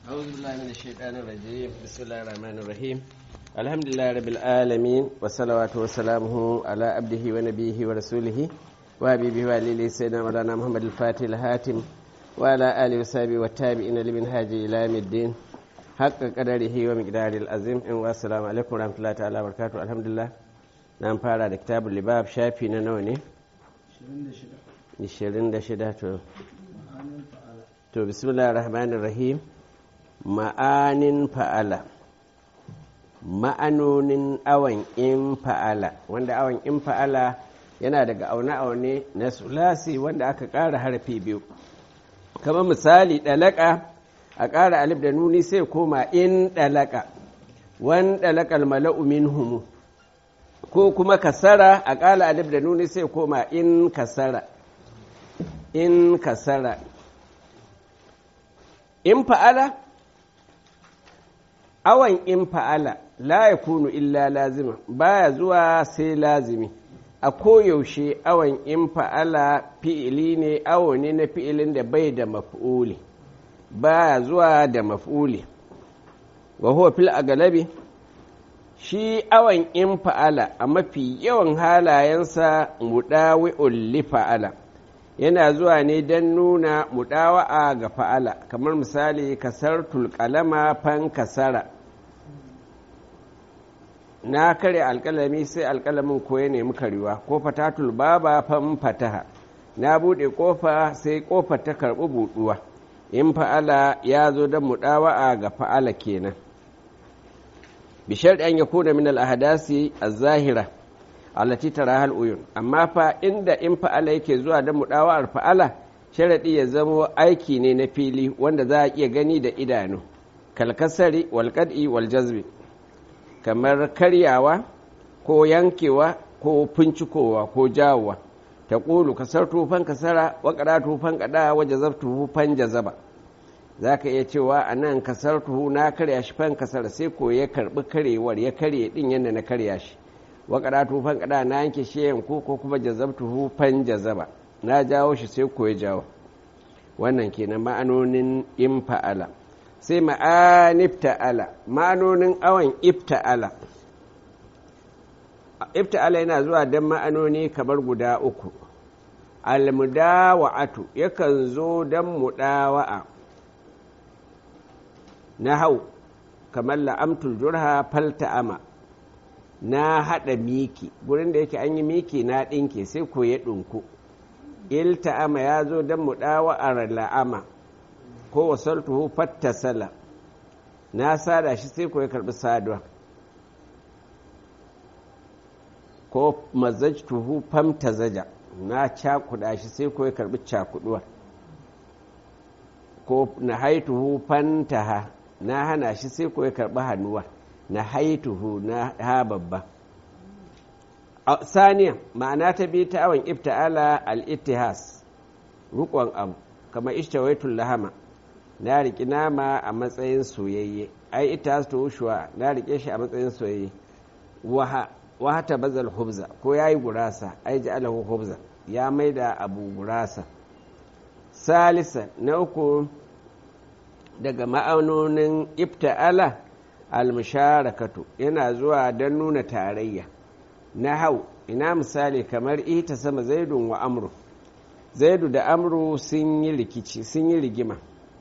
أعوذ بالله من الشيطان الرجيم بسم الله الرحمن الرحيم الحمد لله رب العالمين والصلوات وسلامه على عبده ونبيه ورسوله وحبيبه وعليه سيدنا مولانا محمد الفاتح الهاتم وعلى آله وصحبه والتابعين لمنهاج إلى يوم الدين حق قدره ومقداره العظيم والسلام عليكم ورحمة الله تعالى وبركاته الحمد لله نعم فارا كتاب اللباب شافي نوني 26 to to bismillah rahmanir rahim ma'anin fa'ala ma'anonin awon in fa'ala wanda awon in fa'ala yana daga aune-aune na sulasi wanda aka ƙara harafi biyu kamar misali ɗalaka a ƙara alif da nuni sai koma in ɗalaka wan ɗalakal mala'u minhumu ko kuma kasara a ƙala alif da nuni sai koma in kasara in kasara in fa'ala awan in fa'ala la ya kunu illa lazima baya zuwa sai lazimi a koyaushe awan in fa'ala fi'ili ne awo ne na fi'ilin da bai da maf'uli baya zuwa da maf'uli wa huwa fil agalabi shi awan in fa'ala a mafi yawan halayensa mudawi'ul li fa'ala yana zuwa ne don nuna mudawa'a ga fa'ala kamar misali kasar tulkalama fan kasara na kare alkalami sai alkalamin ko ya nemi karewa ko fatatul baba fan fataha na buɗe ƙofa sai ƙofar ta karɓi buɗuwa in fa'ala ya zo don mudawa'a ga fa'ala kenan bishar ɗan ya kuna min al'ahadasi a zahira allati tarahal uyun amma fa inda in fa'ala yake zuwa da mudawa'ar fa'ala sharadi ya zamo aiki ne na fili wanda za a iya gani da idanu kalkasari wal qad'i wal jazbi kamar karyawa ko yankewa ko fincikowa ko jawowa ta ƙulu kasar tufan kasara wa ƙada tufan ƙada wa jazabtuhu fan jazaba za ka iya cewa a nan kasar tuhu na karya shi fan kasara sai ko ya karɓi karewar ya karye ɗin yadda na karya shi wa karatu fan kada na yanke shi yanku ko kuma jazabtuhu fan jazaba na jawo shi sai ko ya jawo wannan kenan ma'anonin in fa'ala sai ma'anif ta'ala ma'anonin awan ifta'ala ifta'ala yana zuwa don ma'anoni kamar guda uku almudawa'atu yakan zo don mudawa'a na hau kamar la'amtul jurha falta'ama na haɗa miki gurin da yake an yi miki na ɗinke sai ko ya ɗinku ilta'ama ya zo don mu ɗawa'ar la'ama ko wasaltuhu fattasala na sada shi sai ko ya karɓi saduwa ko mazajtuhu famta zaja na cakuɗa shi sai ko ya karɓi cakuɗuwa ko na haituhu fantaha na hana shi sai ko ya karɓi hannuwa na haituhu na ha babba saniya ma'ana ta biyu ta awon ifta'ala al-ittihas rukon abu kama ishtawaitul lahama na riƙi nama a matsayin soyayye ai ittihas to ushuwa na riƙe shi a matsayin soyayye waha ta bazal hubza ko ya yi gurasa ai ji alahu hubza ya maida abu gurasa salisa na uku daga ma'aunonin ifta'ala almusharakatu yana zuwa don nuna tarayya na hau ina misali kamar ita sama zaidun wa amru zaidu da amru sun yi rikici sun yi rigima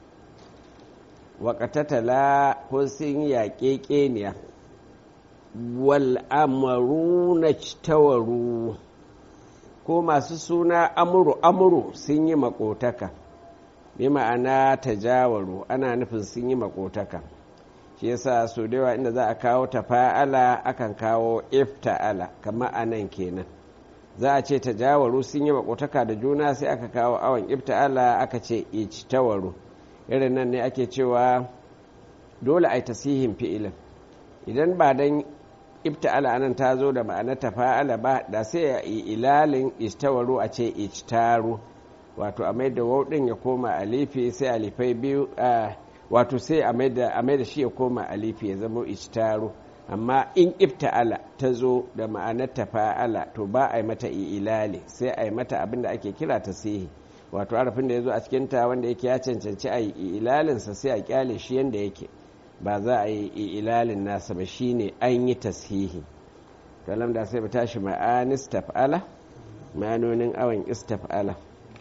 waƙatatala ko sun yi yaƙe ƙeniya wal amaru na tawaru ko masu suna amuru amuru sun yi makotaka bi ma'ana tajawaru ana nufin sun yi makotaka shi yasa so da yawa inda za a kawo tafa'ala akan kawo ifta'ala kamar a nan kenan za a ce tajawaru sun yi makotaka da juna sai aka kawo awon ifta'ala aka ce ijtawaru irin nan ne ake cewa dole a yi tasihin fi'ilin idan ba dan ifta'ala anan ta zo da ma'anar tafa'ala ba da sai a yi ilalin ijtawaru a ce ijtaru wato a mai da wauɗin ya koma alifi sai alifai biyu wato sai a mai da shi ya koma alifi ya zama ijtaru amma in ifta'ala ta zo da ma'anar tafa'ala to ba a yi mata ilali sai a yi mata abin da ake kira ta sihi wato harafin da ya zo a cikinta wanda yake ya cancanci a yi ilalinsa sai a kyale shi yadda yake ba za a yi ilalin nasa ba shine an yi tashihi kalam da sai ba tashi ma'anis taf'ala ma'anonin awon istaf'ala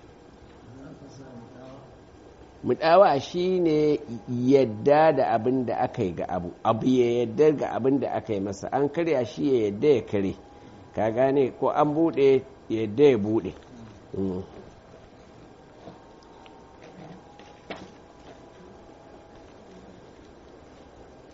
mudawa shine yadda da abin da aka yi ga abu abu ya yadda ga abin da aka yi masa an karya shi ya yadda ya kare ka gane ko an bude yadda ya bude